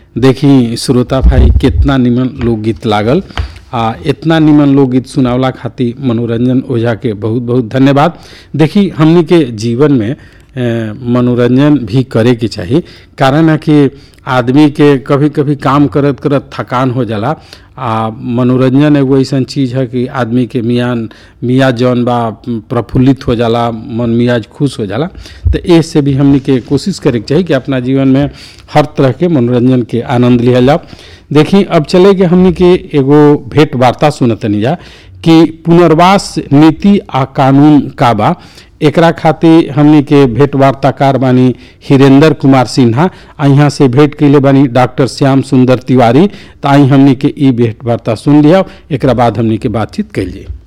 देखी श्रोता भाई कितना निमन लोकगीत लागल आ इतना निमन लोकगीत सुनावला खातिर मनोरंजन ओझा के बहुत बहुत धन्यवाद देखी हमनी के जीवन में अ, मनोरंजन भी करे के चाही कारण है कि आदमी के कभी कभी काम करत करत थकान हो जाला आ मनोरंजन एगो ऐसन चीज है कि आदमी के मियान मियाज जौन बा प्रफुल्लित हो जाला मन मियाज खुश हो जाला तो ए से भी हमनी के कोशिश करे के चाही कि अपना जीवन में हर तरह के मनोरंजन के आनंद लिया जाओ देखी अब चले के हमनी के एगो भेंट वार्ता सुनतनी जा कि पुनर्वास नीति आ कानून का बा एकरा खातिर हमनी के भेंट वार्ताकार बानी हिरेंद्र कुमार सिन्हा आ यहाँ से भेंट कैले बानी डॉक्टर श्याम सुंदर तिवारी तो आई हमनी के ई भेंट वार्ता सुन लिया एकरा बाद हमनी के बातचीत कैलिए